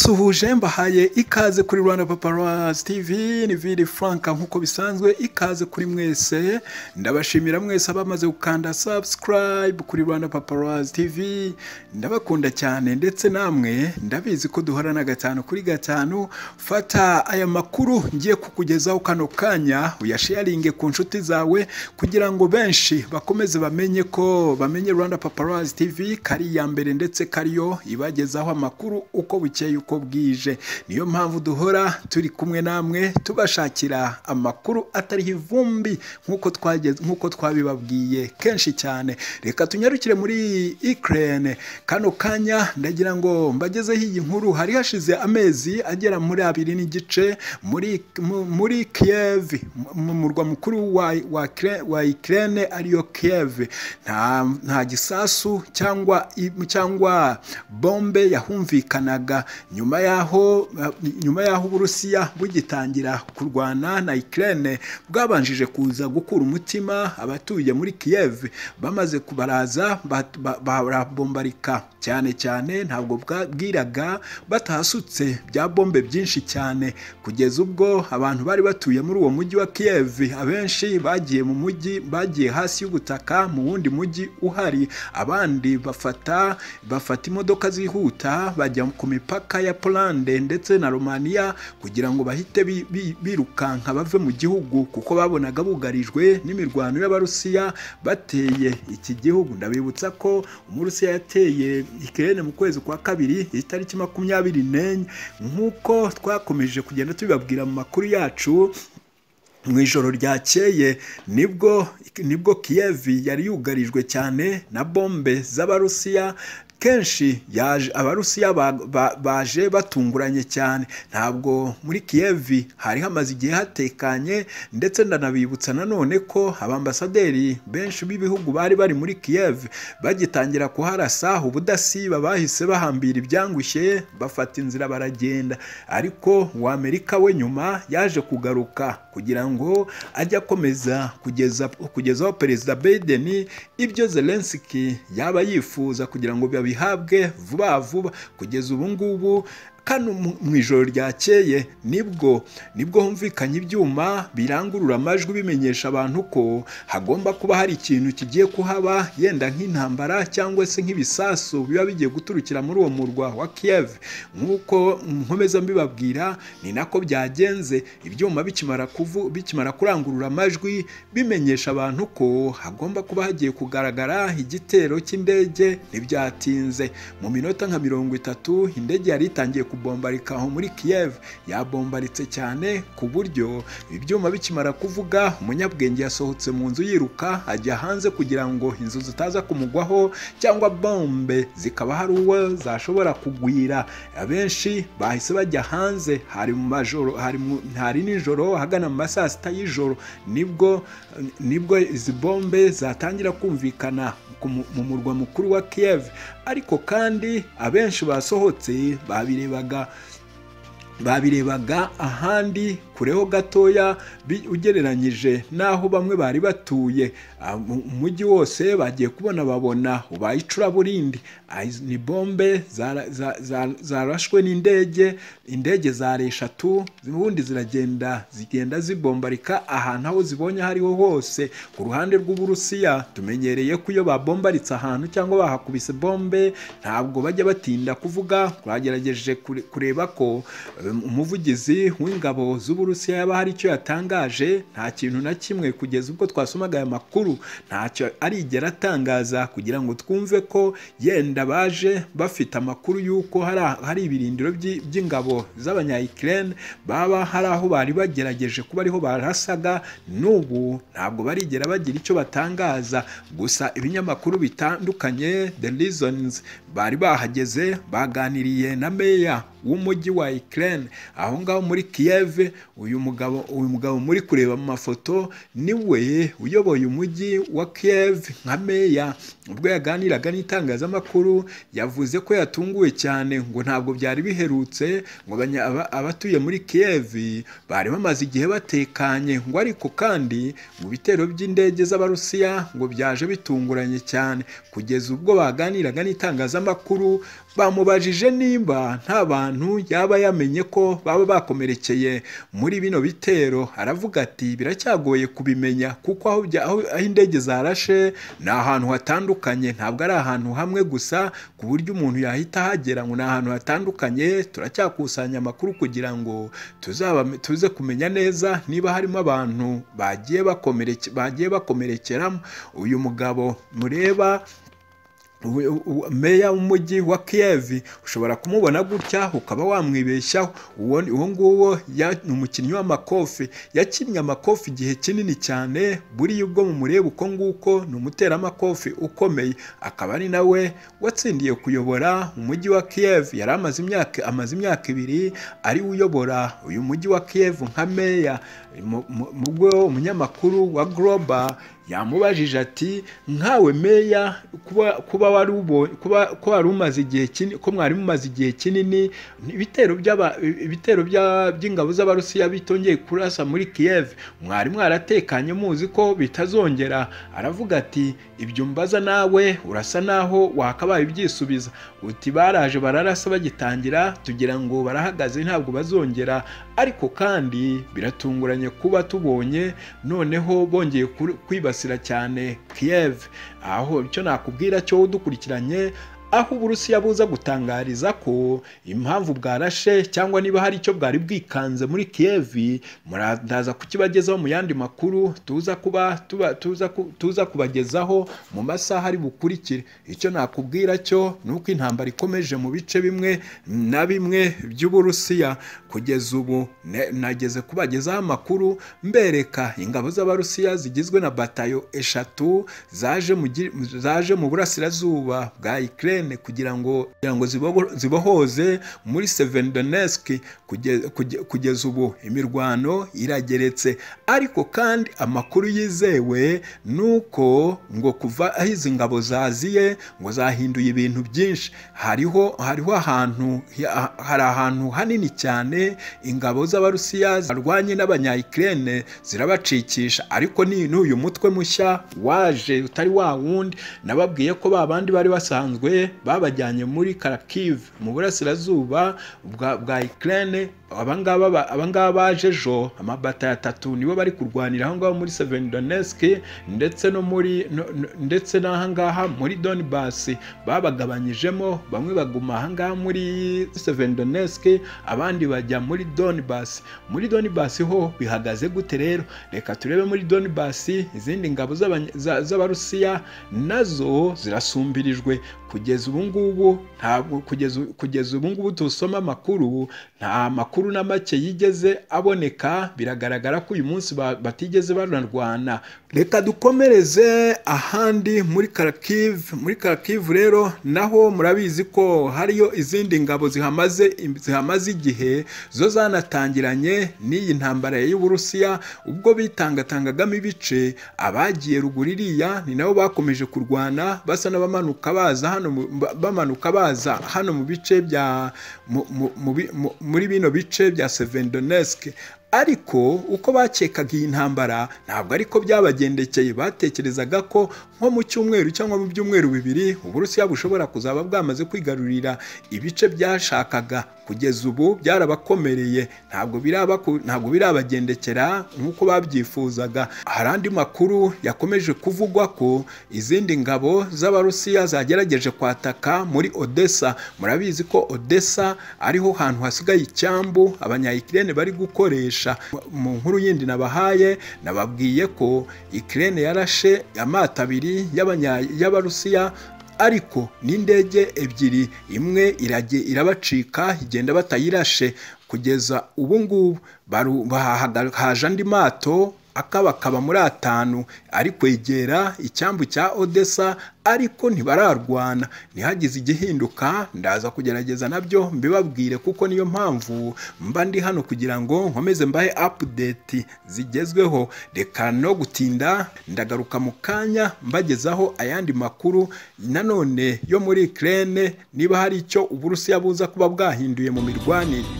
Mbasuhuje mbahaye ikaze kuri Rwanda Paparazzi TV ni Vili Frank nk'uko bisanzwe ikaze kuri mwese ndabashimira mwese abamaze gukanda subscribe kuri Rwanda Paparazzi TV ndabakunda cyane ndetse namwe ndabizi ko duhorana gatanu kuri gatanu fata aya makuru ngiye kukugezaho kano kanya uyasharinge ku nshuti zawe kugira ngo benshi bakomeze bamenye ko bamenye Rwanda Paparazzi TV kari iya mbere ndetse kariyo ibagezaho amakuru uko bukeye uko bwije niyo mpamvu duhora turi kumwe namwe tubashakira amakuru atariho ivumbi nk'uko twageze nk'uko twabibabwiye kenshi cyane reka tunyarukire muri Ukraine kano kanya ndagira ngo mbagezeho iyi nkuru hari hashize amezi agera muri abiri n'igice muri muri Kiev mu murwa mukuru wa wa, wa Ukraine ariyo Kiev nta nta gisasu cyangwa cyangwa bombe yahumvikanaga nyuma yaho nyuma yaho uburusiya bugitangira kurwana na Ukraine bwabanjije kuza gukura umutima abatuye muri Kiev bamaze kubaraza barabombarika cyane cyane ntabwo bwiraga batahasutse bya bombe byinshi cyane kugeza ubwo abantu bari batuye muri uwo mujyi wa Kiev abenshi bagiye mu mujyi bagiye hasi y'ubutaka mu wundi mujyi uhari abandi bafata bafata imodoka zihuta bajya ku mipaka imipaka ya Polande ndetse na Romania kugira ngo bahite birukanka bave mu gihugu kuko babonaga bugarijwe n'imirwano y'abarusiya bateye iki gihugu ndabibutsa ko umurusiya yateye Ukraine mu kwezi kwa kabiri itariki makumyabiri n'enye nk'uko twakomeje kugenda tubibabwira mu makuru yacu mu ijoro ryakeye nibwo nibwo Kiev yari yugarijwe cyane na bombe z'abarusiya kenshi abarusiya baje batunguranye cyane ntabwo muri kiyevi hari hamaze igihe hatekanye ndetse ndanabibutsa nanone ko abambasaderi benshi b'ibihugu bari bari muri kiyevi bagitangira kuharasa ubudasiba bahise bahambira ibyangushye bafata inzira baragenda ariko uw'amerika we nyuma yaje kugaruka kugira ngo ajye akomeza kugezaho perezida Biden ibyo Zelensky yaba yifuza kugira ngo bihabwe vuba vuba kugeza ubu ngubu kano mu ijoro ryakeye nibwo nibwo humvikanye ibyuma birangurura amajwi bimenyesha abantu ko hagomba kuba hari ikintu kigiye kuhaba yenda nk'intambara cyangwa se nk'ibisasu biba bigiye guturukira muri uwo murwa wa Kiev nk'uko nkomeza mbibabwira ni nako byagenze ibyuma bikimara kuvu bikimara kurangurura amajwi bimenyesha abantu ko hagomba kuba hagiye kugaragara igitero cy'indege ntibyatinze mu minota nka mirongo itatu indege yari itangiye ku kubombarika aho muri Kiev yabombaritse cyane ku buryo ibyuma bikimara kuvuga umunyabwenge yasohotse mu nzu yiruka ajya hanze kugira ngo inzu zitaza kumugwaho cyangwa bombe zikaba hari uwo zashobora kugwira abenshi bahise bajya hanze hari mu majoro hari hari nijoro hagana mu masaa sita y'ijoro nibwo nibwo izi bombe zatangira kumvikana mu murwa mukuru wa Kiev ariko kandi abenshi basohotse babirebaga babirebaga ahandi kureho gatoya ugereranyije n'aho bamwe bari batuye umujyi wose bagiye kubona babona ubaye icuraburindi ni bombe zarashwe n'indege indege zari eshatu ubundi ziragenda zigenda zibombarika ahantu aho zibonye hariho hose ku ruhande rw'uburusiya tumenyereye ko iyo babombaritse ahantu cyangwa bahakubise bombe ntabwo bajya batinda kuvuga twagerageje kureba ko umuvugizi w'ingabo z'uburusiya yaba hari icyo yatangaje nta kintu na kimwe kugeza ubwo twasomaga aya makuru ntacyo arigera atangaza kugira ngo twumve ko yenda baje bafite amakuru y'uko hari ibirindiro by'ingabo z'abanyayikirere baba hari aho bari bagerageje kuba ariho barasaga n'ubu ntabwo barigera bagira icyo batangaza gusa ibinyamakuru bitandukanye the reasons bari bahageze baganiriye na meya w'umujyi wa Ukraine aho ngaho muri Kiev uyu mugabo uyu mugabo muri kureba mu mafoto niwe uyoboye umujyi wa Kiev nka meya ubwo yaganiraga n'itangazamakuru yavuze ko yatunguwe cyane ngo ntabwo byari biherutse ngo abatuye muri Kiev bari bamaze igihe batekanye ngo ariko kandi mu bitero by'indege z'abarusiya ngo byaje bitunguranye cyane kugeza ubwo baganiraga n'itangazamakuru bamubajije nimba nta bantu yaba yamenye ko baba bakomerekeye muri bino bitero aravuga ati biracyagoye kubimenya kuko aho bya- aho aho indege zarashe ni ahantu hatandukanye ntabwo ari ahantu hamwe gusa ku buryo umuntu yahita ahagera ngo ni ahantu hatandukanye turacyakusanya amakuru kugira ngo tuzaba tuze kumenya neza niba harimo abantu bagiye bakomereke bagiye bakomerekeramo uyu mugabo mureba ubu- ubu- meya w'umujyi wa kiyevi ushobora kumubona gutya ukaba wamwibeshyaho uwo uwo nguwo ya- ni umukinnyi w'amakofi yakinnye amakofi igihe kinini cyane buriya ubwo mumureba uko nguko ni umuteramakofi ukomeye akaba ari nawe watsindiye kuyobora umujyi wa kiyevi yari amaze imyaka amaze imyaka ibiri ari we uyobora uyu mujyi wa kiyevi nka meya mu mu- mu bwo umunyamakuru wa global yamubajije ati nkawe meya kuba kuba wari ubo kuba ko wari umaze igihe kinini ko mwari mumaze igihe kinini ibitero by'aba ibitero bya- by'ingabo z'abarusiya bitongeye kurasa muri Kiev mwari mwaratekanye muzi ko bitazongera aravuga ati ibyo mbaza nawe urasa naho wakabaye ubyisubiza uti baraje bararasa bagitangira tugira ngo barahagaze ntabwo bazongera ariko kandi biratunguranye kuba tubonye noneho bongeye kuri- kwibasira cyane Kiev aho icyo nakubwira cyo dukurikiranye aho uburusiya buza gutangariza ko impamvu bwarashe cyangwa niba hari icyo bwari bwikanze muri kiyevi muraza kukibagezaho mu yandi makuru tuza kuba tuba- tuza ku- tuza kubagezaho mu masaha ari bukurikire icyo nakubwira cyo ni uko intambara ikomeje mu bice bimwe na bimwe by'uburusiya kugeza ubu ne- nageze kubagezaho amakuru mbereka ingabo z'abarusiya zigizwe na batayo eshatu zaje mu gi- zaje mu burasirazuba bwa Ukraine kugira ngo kugira ngo zibogo- zibohoze muri Sevendonesk kuge- kuge- kugeza ubu imirwano irageretse ariko kandi amakuru yizewe ni uko ngo kuva aho izi ngabo zaziye ngo zahinduye ibintu byinshi hariho hariho ahantu ha- hari ahantu hanini cyane ingabo z'abarusiya zarwanye n'abanyayikirene zirabacikisha ariko ni n'uyu mutwe mushya waje utari wa wundi nababwiye ko ba bandi bari basanzwe babajyanye muri karakive mu burasirazuba bwa bwa Ukraine abangaba ba- abangaba baje ejo amabata atatu nibo bari kurwanira aho ngaho muri Sevendonesk ndetse no muri no- no- ndetse n'ahangaha muri Donbass babagabanyijemo bamwe baguma ahangaha muri Sevendonesk abandi bajya muri Donbass muri Donbass ho bihagaze gute rero reka turebe muri Donbass izindi ngabo z'abanya- za- z'abarusiya nazo zirasumbirijwe kugeza ubu ngubu ntabwo kugeza kugeza ubu ngubu dusoma amakuru nta makuru na make yigeze aboneka biragaragara ko uyu munsi ba- batigeze banarwana reka dukomereze ahandi muri karakivu muri karakivu rero naho murabizi ko hariyo izindi ngabo zihamaze zihamaze igihe zo zanatangiranye n'iyi ntambara y'uburusiya ubwo bitangatangagamo ibice abagiye ruguru iriya ni nabo bakomeje kurwana basa n'abamanuka baza hano mu- ba- bamanuka baza hano mu bice bya mu- mu- mu bi- mu- muri bino bice bya Sevendonesk ariko uko bakekaga iyi ntambara ntabwo ariko byabagendekeye batekerezaga ko nko mu cyumweru cyangwa mu byumweru bibiri uburusiya bushobora kuzaba bwamaze kwigarurira ibice byashakaga kugeza ubu byarabakomereye ntabwo birabaku- ntabwo birabagendekera nk'uko babyifuzaga hari andi makuru yakomeje kuvugwa ko izindi ngabo z'abarusiya zagerageje kwataka muri odessa murabizi ko odessa ariho hantu hasigaye icyambu abanyayikirene bari gukoresha mu nkuru yindi nabahaye nababwiye ko ikirene yarashe amato abiri y'abanya- y'abarusiya ariko n'indege ebyiri imwe irage- irabacika igenda batayirashe kugeza ubu ngubu baru- bahahaga- haje andi mato akabakaba muri atanu ari kwegera icyambu cya odessa ariko ntibararwana ntihagize igihinduka ndaza kugerageza nabyo mbibabwire kuko niyo mpamvu mba ndi hano kugira ngo nkomeze mbahe apudeti zigezweho reka no gutinda ndagaruka mu kanya mbagezaho ayandi makuru nanone yo muri Ukraine niba hari icyo uburusiya buza kuba bwahinduye mu mirwanire